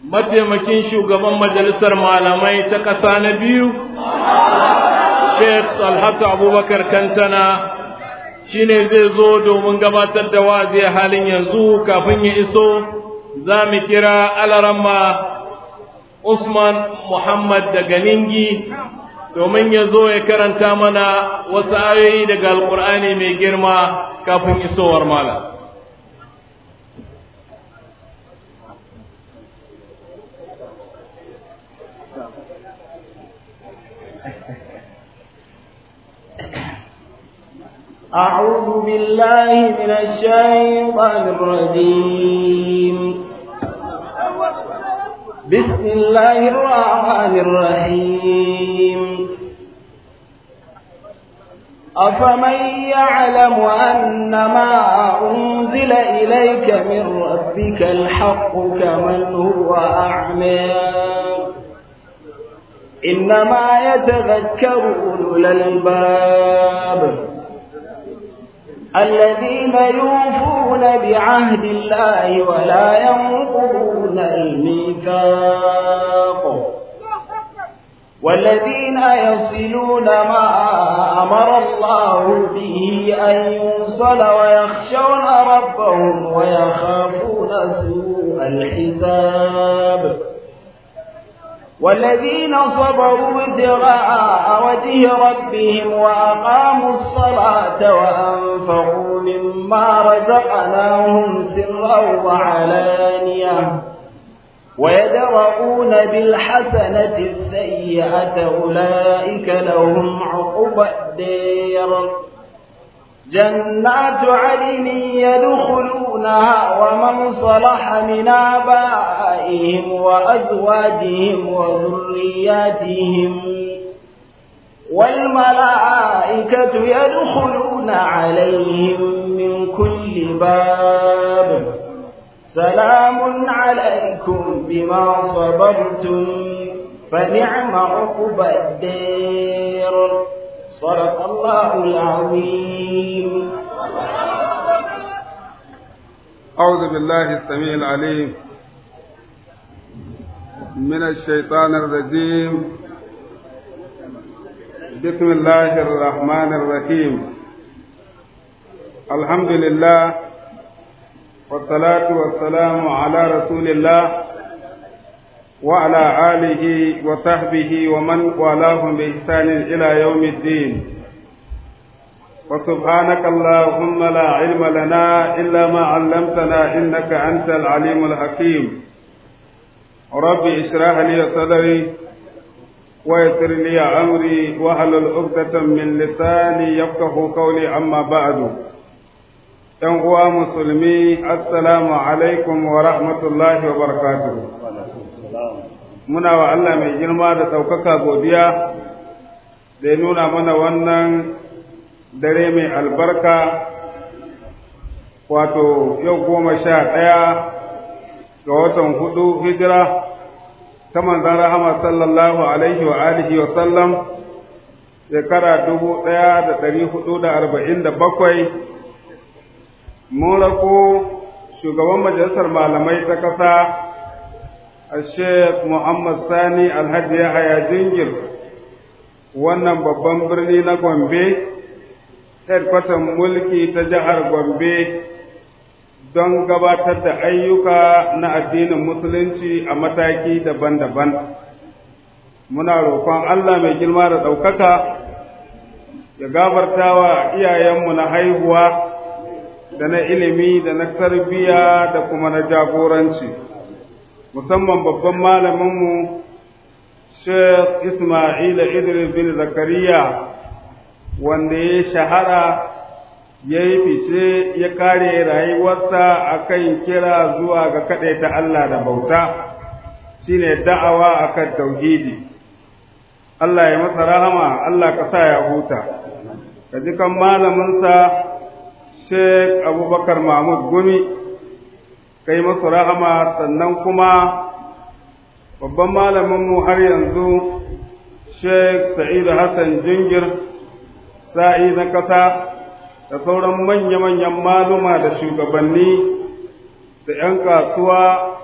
mataimakin shugaban majalisar malamai ta ƙasa na biyu sheikh alhassan abubakar kantana shine zai zo domin gabatar da wazi a halin yanzu kafin ya iso za mu kira alarama usman muhammad daga ningi domin ya zo ya karanta mana wasu ayoyi daga alkur'ani mai girma kafin isowar malam أعوذ بالله من الشيطان الرجيم بسم الله الرحمن الرحيم أفمن يعلم أن ما أنزل إليك من ربك الحق كمن هو أعمى إنما يتذكر أولو الألباب الذين يوفون بعهد الله ولا ينقضون الميثاق والذين يصلون ما أمر الله به أن يوصل ويخشون ربهم ويخافون سوء الحساب والذين صبروا ابتغاء وجه ربهم وأقاموا الصلاة وأنفقوا مما رزقناهم سرا وعلانية ويدرؤون بالحسنة السيئة أولئك لهم عقبى الدير جنات عدن يدخلونها ومن صلح من آبائهم وأزواجهم وذرياتهم والملائكة يدخلون عليهم من كل باب سلام عليكم بما صبرتم فنعم عقبى الدير صدق الله العظيم أعوذ بالله السميع العليم من الشيطان الرجيم بسم الله الرحمن الرحيم الحمد لله والصلاة والسلام على رسول الله وعلى آله وصحبه ومن والاهم بإحسان إلى يوم الدين وسبحانك اللهم لا علم لنا إلا ما علمتنا إنك أنت العليم الحكيم ربي اشرح لي صدري ويسر لي أمري واحلل عقدة من لساني يفقه قولي أما بعد ‘Yan uwa musulmi, Assalamu alaikum wa rahmatullahi wa barakatuhu. Muna wa Allah mai girma da ɗaukaka godiya da ya nuna mana wannan dare mai albarka, wato yau goma sha ɗaya ga watan hudu hijira ta manzan rahama sallallahu alaihi wa alihi wa sallam shekara dubu ɗaya da ɗari hudu da arba'in da bakwai mun rako shugaban majalisar malamai ta ƙasa a sheikh muhammad sani alhaji yahaya jingir wannan babban birni na gombe headquarter mulki ta jihar gombe don gabatar da ayyuka na addinin musulunci a mataki daban-daban muna roƙon allah mai girma da ɗaukaka ya gabarta wa iyayenmu na haihuwa da na ilimi da na tarbiyya da kuma na jagoranci musamman babban malaminmu Sheikh Ismail Idris bin Zakariya wanda ya shahara ya yi fice ya kare rayuwarsa a kan kira zuwa ga kaɗaita Allah da bauta shine da'awa a kan tauhidi Allah ya masa rahama Allah ka sa ya huta ka ji kan malaminsa Sheikh Abubakar Mahmud Gumi kai masu rahama sannan kuma babban malaminmu har yanzu Sheikh Sa'idu Hassan Jingir sa'i na ƙasa da sauran manya-manyan maluma da shugabanni da ‘yan kasuwa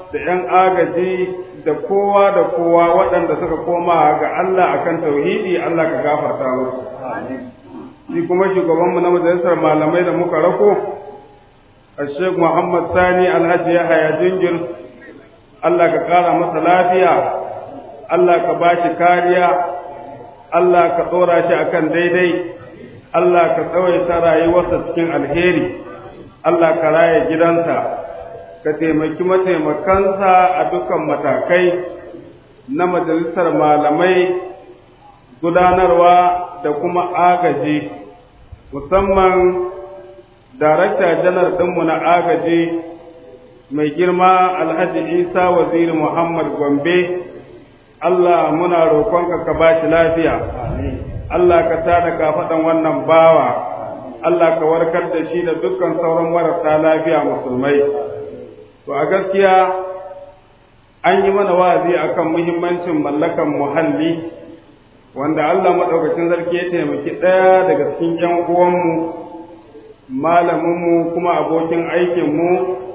da ‘yan agaji da kowa da kowa waɗanda suka koma ga Allah akan tauhidi Allah ka gafarta musu. Shi kuma shugabanmu na majalisar malamai da muka rako, Sheikh Muhammad Sani Alhaji Yahaya Jingir, Allah ka ƙara masa lafiya, Allah ka ba shi kariya, Allah ka ɗora shi akan daidai, Allah ka tsawaita rayuwarsa cikin alheri, Allah ka raya gidansa. ka taimaki mataimakansa a dukkan matakai na majalisar malamai gudanarwa da kuma agaji musamman darakta janar ɗinmu na agaji mai girma alhaji isa waziri muhammad gombe allah muna roƙonka ka ba shi lafiya allah ka tada kafaɗan wannan bawa allah ka warkar da shi da dukkan sauran marasa lafiya musulmai To a gaskiya an yi mana wa'azi akan muhimmancin mallakan muhalli wanda Allah maɗaukacin sarki ya taimaki ɗaya daga cikin ‘yan uwanmu, malaminmu kuma abokin aikinmu,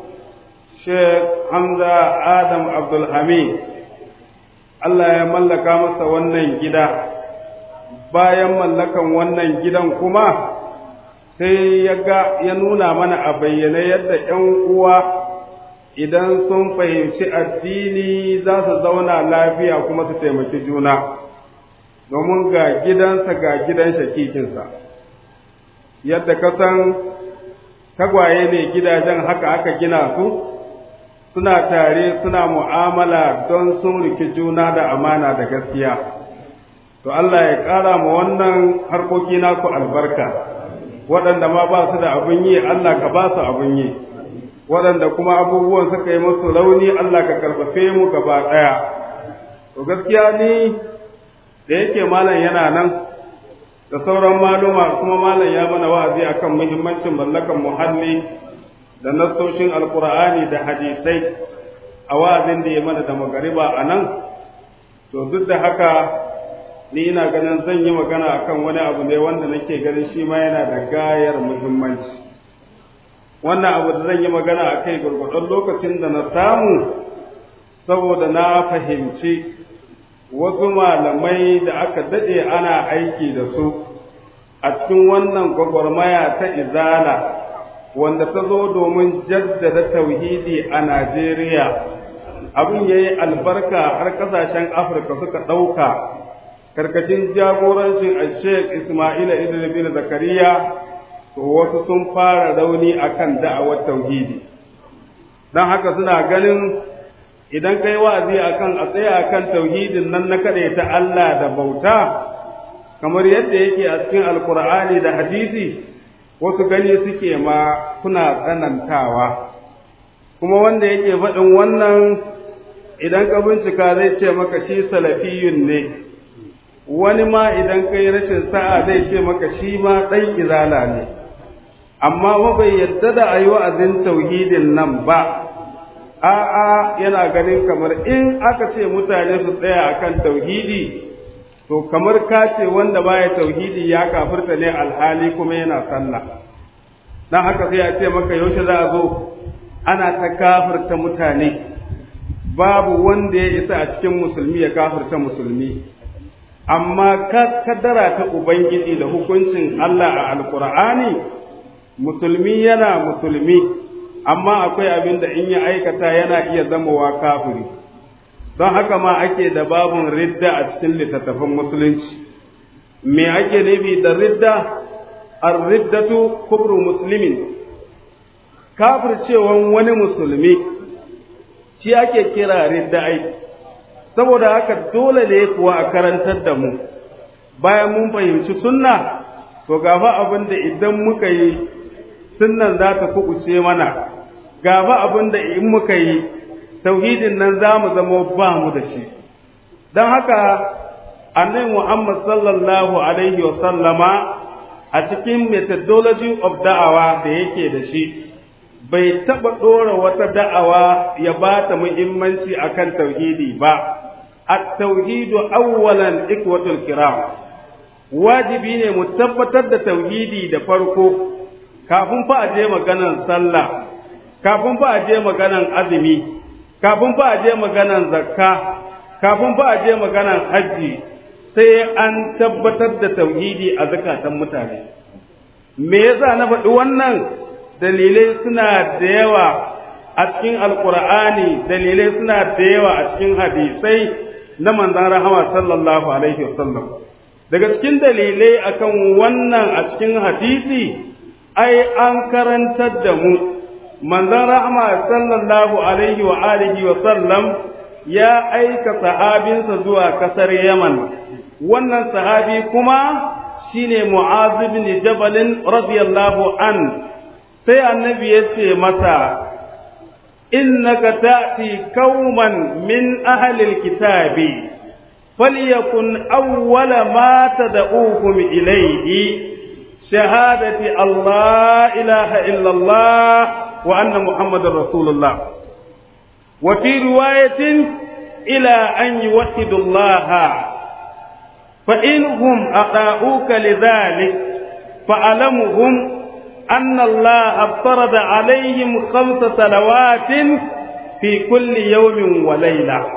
Sheikh Hamza Adam Abdulhamid. Allah ya mallaka masa wannan gida, bayan mallakan wannan gidan kuma sai ya ga ya nuna mana a bayyane yadda ‘yan uwa idan sun fahimci addini za su zauna lafiya kuma su taimaki juna domin ga gidansa ga gidan shakikinsa yadda ka san tagwaye ne gidajen haka aka gina su suna tare suna mu'amala don sun riki juna da amana da gaskiya to Allah ya ƙara ma wannan harkoki naku albarka waɗanda ma ba su da abin yi Allah ka ba su abin yi waɗanda kuma abubuwan suka yi musu rauni Allah ka karfafe mu gaba ɗaya. To gaskiya ni da yake malam yana nan da sauran maluma kuma malam ya mana wa'azi akan muhimmancin mallakan muhalli da nassoshin alkur'ani da hadisai a wa'azin da ya mana da magariba a nan to duk da haka ni ina ganin zan yi magana akan wani abu ne wanda nake ganin shi ma yana da gayar muhimmanci. wannan abu da zan yi magana a kai gurgurdon lokacin da na samu saboda na fahimci wasu malamai da aka daɗe ana aiki da su a cikin wannan gwagwarmaya ta izala wanda ta zo domin jaddada tauhidi a Najeriya abin ya yi albarka har ƙasashen Afirka suka ɗauka karkashin jagorancin a Sheikh Ismaila Idris Zakariya to wasu sun fara rauni akan da'awar tauhidi don haka suna ganin idan kai wa'azi akan a tsaya akan tauhidin nan na kaɗai ta Allah da bauta kamar yadda yake a cikin alkur'ani da hadisi wasu gani suke ma kuna tsanantawa kuma wanda yake faɗin wannan idan ka bincika zai ce maka shi salafiyun ne wani ma idan kai rashin sa'a zai ce maka shi ma ɗan izala ne amma ba bai yadda da a yi wa'azin tauhidin nan ba, a'a yana ganin kamar in aka ce mutane su tsaya akan tauhidi, to kamar ka ce wanda baya tauhidi ya kafirta ne alhali kuma yana sallah. Don haka sai a ce maka yaushe za a zo ana ta kafirta mutane, babu wanda ya isa a cikin musulmi ya kafirta musulmi. Amma kaddara ta Ubangiji da hukuncin Allah a Alƙur'ani musulmi yana musulmi amma akwai abin da in ya aikata yana iya zamowa kafiri don haka ma ake da babun ridda a cikin littattafan musulunci me ake nufi da ridda ar-riddatu kubru muslimin kafircewan wani musulmi shi ake kira ridda ai saboda haka dole ne kuwa a karantar da mu bayan mun fahimci sunna to gafa abin da idan muka yi sunnan za ta kuɓuce mana gafa abin da in muka yi tauhidin nan za mu zama ba mu da shi don haka annabi Muhammad sallallahu alaihi wa sallama a cikin methodology of da'awa da yake da shi bai taɓa ɗora wata da'awa ya ba ta muhimmanci akan tauhidi ba at-tauhidu awwalan ikwatul kiram wajibi ne mu tabbatar da tauhidi da farko kafin fa a je maganan sallah kafin fa a je maganan azumi kafin fa a je maganan zakka kafin fa a je maganan hajji sai an tabbatar da tauhidi a zakatan mutane me yasa na faɗi wannan dalilai suna da yawa a cikin alkur'ani dalilai suna da yawa a cikin hadisai na manzon rahama sallallahu alaihi wasallam daga cikin dalilai akan wannan a cikin hadisi ai an karantar da mu manzon rahama sallallahu alaihi wa alihi wa sallam ya aika sahabinsa zuwa kasar Yaman wannan sahabi kuma shine Mu'az ibn Jabal radiyallahu an sai annabi ya ce masa innaka ta'ti qauman min ahli alkitabi falyakun awwala ma tad'uhum ilayhi shahadati Allah ilaha illa Allah wa anna Muhammadar Rasulullah wa fi riwayatin ila an yuwahhidu Allah فإنهم أطاعوك لذلك فألمهم أن الله افترض عليهم خمس صلوات في كل يوم وليلة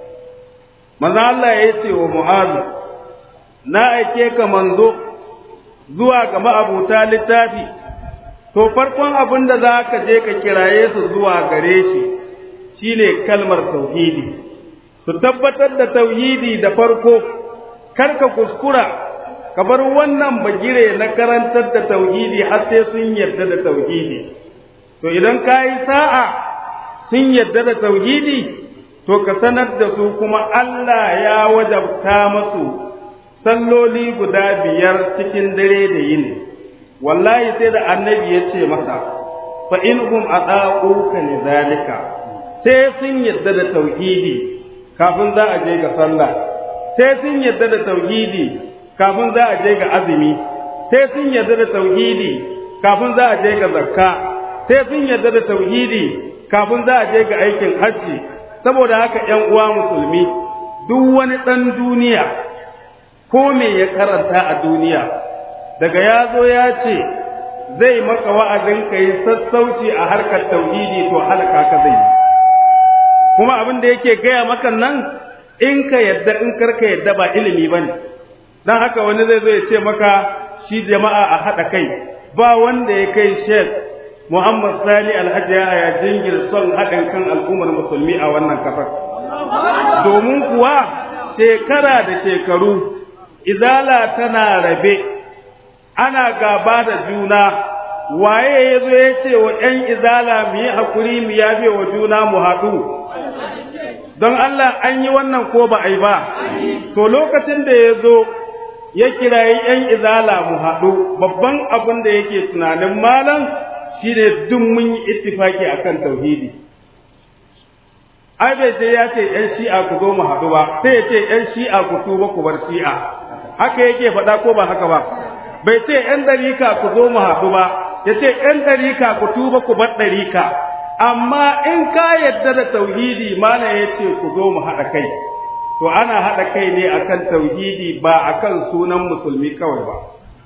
ماذا الله يتي ومعاذ na aike ka manzo zuwa ga ma'abuta littafi to farkon abin da za ka je ka kiraye su zuwa gare shi shine kalmar tauhidi su tabbatar da tauhidi da farko kar ka kuskura ka bar wannan bagire na karantar da tauhidi har sai sun yarda da tauhidi to idan ka yi sa'a sun yarda da tauhidi to ka sanar da su kuma Allah ya wajabta masu salloli guda biyar cikin dare da yini wallahi sai da annabi ya ce masa fa inhum ata'uka lidhalika sai sun yarda da tauhidi kafin za a je ga sallah sai sun yarda da tauhidi kafin za a je ga azumi sai sun yarda da tauhidi kafin za a je ga zakka sai sun yarda da tauhidi kafin za a je ga aikin hajji saboda haka ƴan uwa musulmi duk wani ɗan duniya ko me ya karanta a duniya daga ya zo ya ce zai maka wa'azin ka yi sassauci a harkar tauhidi to halaka ka zai yi kuma abin da yake gaya maka nan in ka yadda in karka yadda ba ilimi bane dan haka wani zai zo ya ce maka shi jama'a a haɗa kai ba wanda ya kai Sheikh Muhammad Sani Alhaji ya jingir son haɗin kan al'ummar musulmi a wannan kafar domin kuwa shekara da shekaru izala tana rabe ana gaba da juna waye ya zo ya ce wa ‘yan izala mu yi haƙuri mu yafe wa juna mu haɗu don Allah an yi wannan ko ba a yi ba, to lokacin da ya zo ya kirayi ‘yan izala mu haɗu babban abin da yake tunanin malam shi ne duk mun yi ittifaki a kan tauhidi. Ai bai je ya ce ‘yan shi'a ku zo mu haɗu ba, sai ya ce ‘yan shi'a ku tuba ku bar shi'a, haka yake faɗa ko ba haka ba. Bai ce ‘yan ɗarika ku zo mu haɗu ba, ya ce ‘yan ɗarika ku tuba ku bar ɗarika. amma in ka yadda da tauhidi mana ya ce ku zo mu haɗa kai to ana haɗa kai ne akan tauhidi ba akan sunan musulmi kawai ba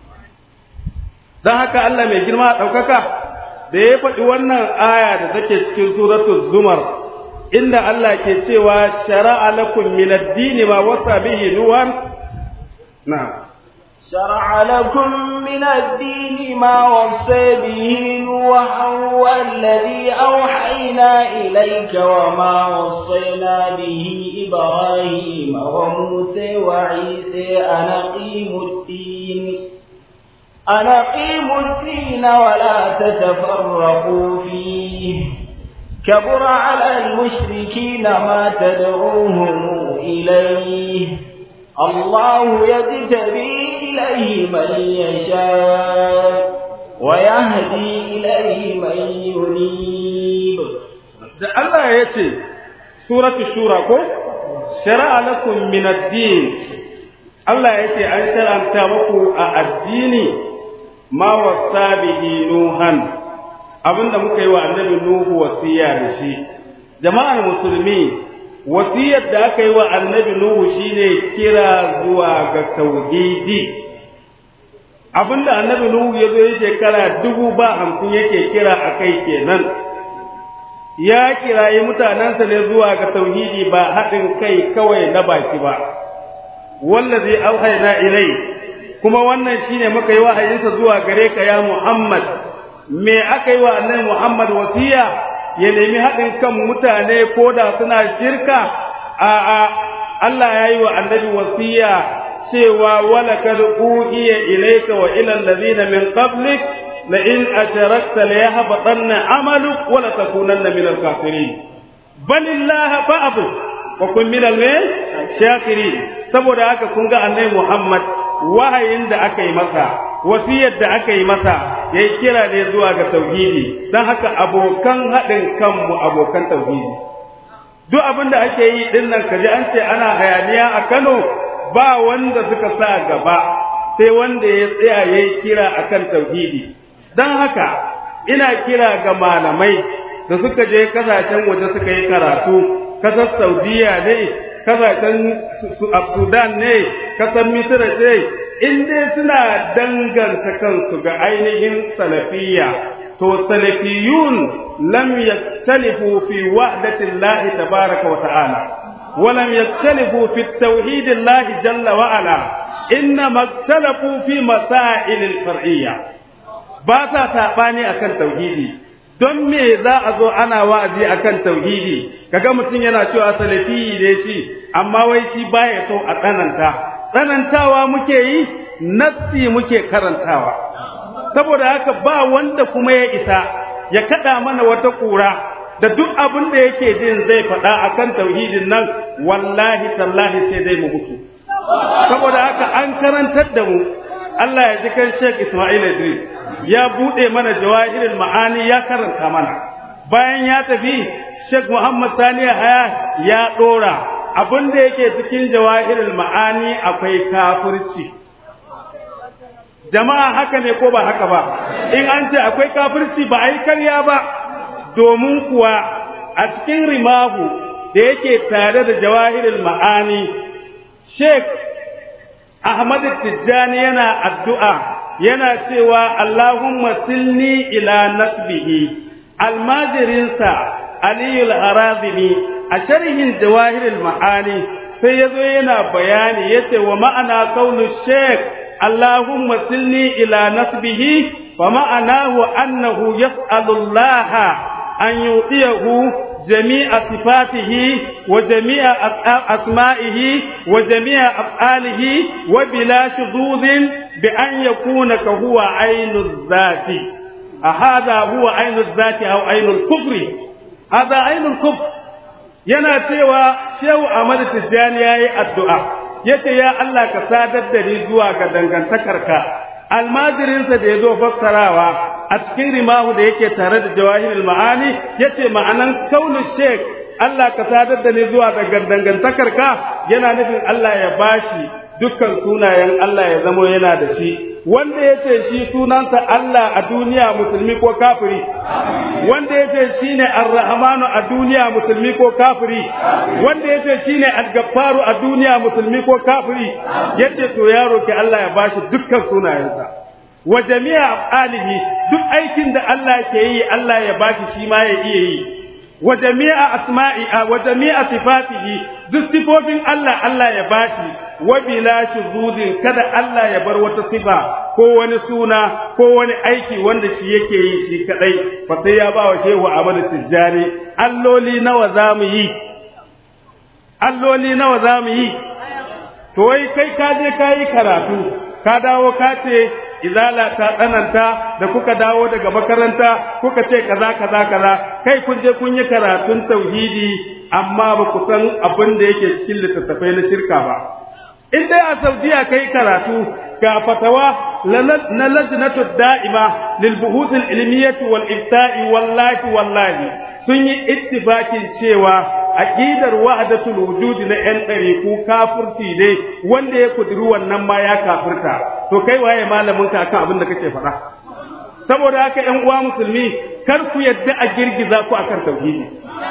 don haka Allah mai girma ɗaukaka da ya faɗi wannan aya da take cikin suratul zumar inda Allah ke cewa shara'a lakum min ad-dini ma wasa bihi nuhan na'am شرع لكم من الدين ما وصى به نوحا والذي أوحينا إليك وما وصينا به إبراهيم وموسى وعيسى أن أقيموا الدين أن أقيموا الدين ولا تتفرقوا فيه كبر على المشركين ما تدعوهم إليه الله يجتبي إليه من يشاء ويهدي إليه من ينيب da Allah ya ce suratu shura ko shara'a lakum min ad-din Allah ya ce an shar'anta muku a addini ma wasa bihi nuhan abinda muka yi wa annabi nuhu wasiya da shi jama'ar musulmi wasiyar da aka yi wa annabi Nuhu shine kira zuwa ga tauhidi abinda annabi Nuhu ya zo shekara dubu ba hamsin yake kira a kai kenan ya kirayi mutanensa ne zuwa ga tauhidi ba haɗin kai kawai na baki ba wallazi auhayna ilai kuma wannan shine muka yi wahayinsa zuwa gare ka ya Muhammad me aka yi wa annabi Muhammad wasiya ya nemi haɗin kan mutane ko da suna shirka a a Allah ya yi wa annabi wasiya cewa wala kad uhiya ilayka wa ila alladhina min qablik la in asharakta la yahbatanna amaluk wa la takunanna min al-kafirin balillaha fa'bud wa kun min al-shakirin saboda haka kun ga annabi Muhammad wahayin da aka yi masa wasiyar da aka yi masa yayi kira ne zuwa ga tauhidi dan haka abokan haɗin kanmu abokan tauhidi duk abin da ake yi din nan kaji an ce ana hayaniya a Kano ba wanda suka sa gaba sai wanda ya tsaya yayi kira akan tauhidi dan haka ina kira ga malamai da suka je kasashen waje suka yi karatu kasar Saudiya ne kasashen Sudan ne kasar Misira ce in dai suna danganta kansu ga ainihin salafiyya to salafiyun lam yaktalifu fi wahdati Allah tabaraka wa ta'ala wa lam yaktalifu fi tauhid Allah jalla wa ala innama iktalafu fi masail al-far'iyya ba sa sabani akan tauhidi don me za a zo ana wa'azi akan tauhidi kaga mutum yana cewa salafi ne shi amma wai shi baya so a tsananta tsanantawa muke yi nassi muke karantawa saboda haka ba wanda kuma ya isa ya kada mana wata kura da duk abin da yake jin zai faɗa akan tauhidin nan wallahi tallahi sai dai mu mutu saboda haka an karantar da mu Allah ya ji kan Sheikh Ismail Idris ya bude mana jawahirul ma'ani ya karanta mana bayan ya tafi Sheikh Muhammad Sani Haya ya dora abin da yake cikin jawahirul ma'ani akwai kafirci jama'a haka ne ko ba haka ba in an ce akwai kafirci ba a yi karya ba domin kuwa a cikin rimahu da yake tare da jawahirul ma'ani Sheikh Ahmad Tijjani yana addu'a yana cewa Allahumma silni ila nasbihi almajirinsa Aliyul Harazimi a sharhin jawahirul ma'ani sai yazo yana bayani yace wa ma'ana kaunu Sheikh Allahumma silni ila nasbihi fa ma'anahu annahu yas'alu Allah an yudiyahu جميع صفاته وجميع أسمائه وجميع أفعاله وبلا شذوذ بأن يكون كهو عين الذات هذا هو عين الذات أو عين الكفر هذا عين الكفر yana cewa shehu Ahmad Tijjani yayi addu'a yace ya Allah ka sadar da ni zuwa ga dangantakarka almajirinsa da ya zo fassarawa a cikin rimahu da yake tare da jawahirul ma'ani yace ma'anan kaunu sheik Allah ka sadar da ni zuwa ga dangantakar ka yana nufin Allah ya bashi dukkan sunayen Allah ya zamo yana da shi wanda yace shi sunansa Allah a duniya musulmi ko kafiri wanda yace shine ar-rahmanu a duniya musulmi ko kafiri wanda yace shine al-gaffaru a duniya musulmi ko kafiri yace to yaro ke Allah ya bashi dukkan sunayensa wa jami'a af'alihi duk aikin da Allah ke yi Allah ya bashi shi ma ya iya yi wa jami'a asma'i wa jami'a sifatihi duk sifofin Allah Allah ya bashi wa bila shuzuzin kada Allah ya bar wata sifa ko wani suna ko wani aiki wanda shi yake yi shi kadai fa sai ya ba wa shehu Ahmad Tijjani alloli nawa zamu yi alloli nawa zamu yi to wai kai ka je ka yi karatu ka dawo ka ce izala ta tsananta da kuka dawo daga makaranta kuka ce kaza kaza kaza kai kun je kun yi karatun tauhidi amma ba ku san abin da yake cikin littattafai na shirka ba in dai a saudiya kai karatu ga fatawa na lajnatu da'ima lil buhuth al ilmiyyah wal ifta'i wallahi wallahi sun yi ittifakin cewa aqidar wahdatul wujud na yan ɗariku kafirci ne wanda ya kudiri wannan ma ya kafirta to kai waye malamin ka akan abin da kake faɗa saboda haka ƴan uwa musulmi kar ku yadda a girgiza ku akan tauhidi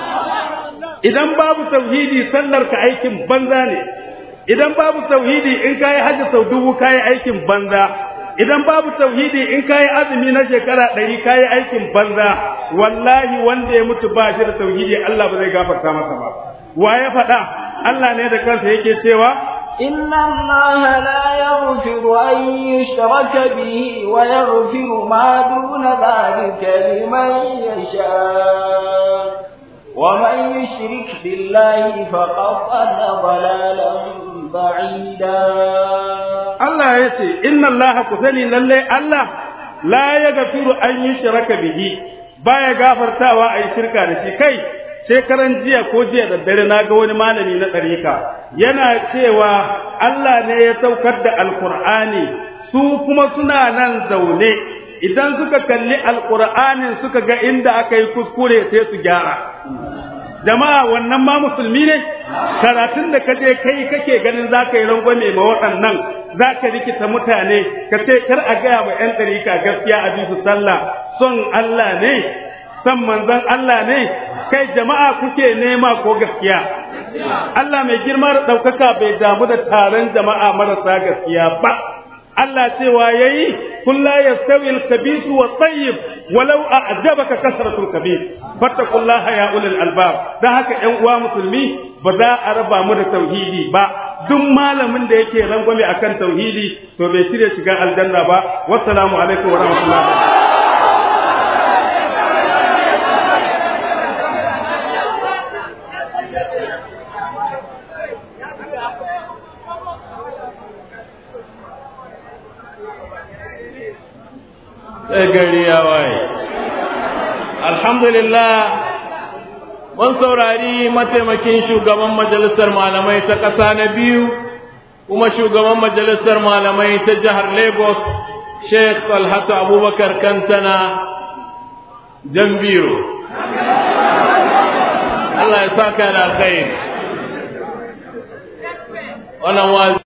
idan babu tauhidi sallar ka aikin banza ne idan babu tauhidi in kayi hajji sau dubu kayi aikin banza idan babu tauhidi in kayi azumi na shekara ɗari kayi aikin banza wallahi wanda ya mutu ba shi da tauhidi Allah ba zai gafarta masa ba wa ya faɗa Allah ne da kansa yake cewa إن الله لا يغفر أن يشرك به ويغفر ما دون ذلك لمن يشاء ومن يشرك بالله فقد ضل ضلالا بعيدا Allah ya ce inna Allah ku sani lalle Allah la ya gafiru an yi shiraka bihi baya gafartawa a yi shirka da shi kai shekaran jiya ko jiya da dare na ga wani malami na ɗarika yana cewa Allah ne ya saukar da alkur'ani su kuma suna nan zaune idan suka kalli alkur'anin suka ga inda aka yi kuskure sai su gyara jama'a wannan ma musulmi ne karatun da kaje kai kake ganin za ka yi rangwame ma waɗannan za ka rikita mutane ka ce kar a gaya wa 'yan ɗarika gaskiya a bisu sallah son Allah ne san manzon Allah ne kai jama'a kuke nema ko gaskiya Allah mai girma da ɗaukaka bai damu da taron jama'a marasa gaskiya ba Allah cewa yayi kun la yastawi al-khabith wa tayyib walau a'jabaka kasratul khabith fattaqullaha ya ulul albab dan haka ƴan uwa musulmi ba za a raba mu da tauhidi ba duk malamin da yake rangwame akan tauhidi to bai shirya shiga aljanna ba wassalamu alaikum wa rahmatullahi sai gari ya waye alhamdulillah mun saurari mataimakin shugaban majalisar malamai ta ƙasa na biyu kuma shugaban majalisar malamai ta jihar lagos sheikh talhatu abubakar kantana jambiro Allah ya saka da alkhairi wannan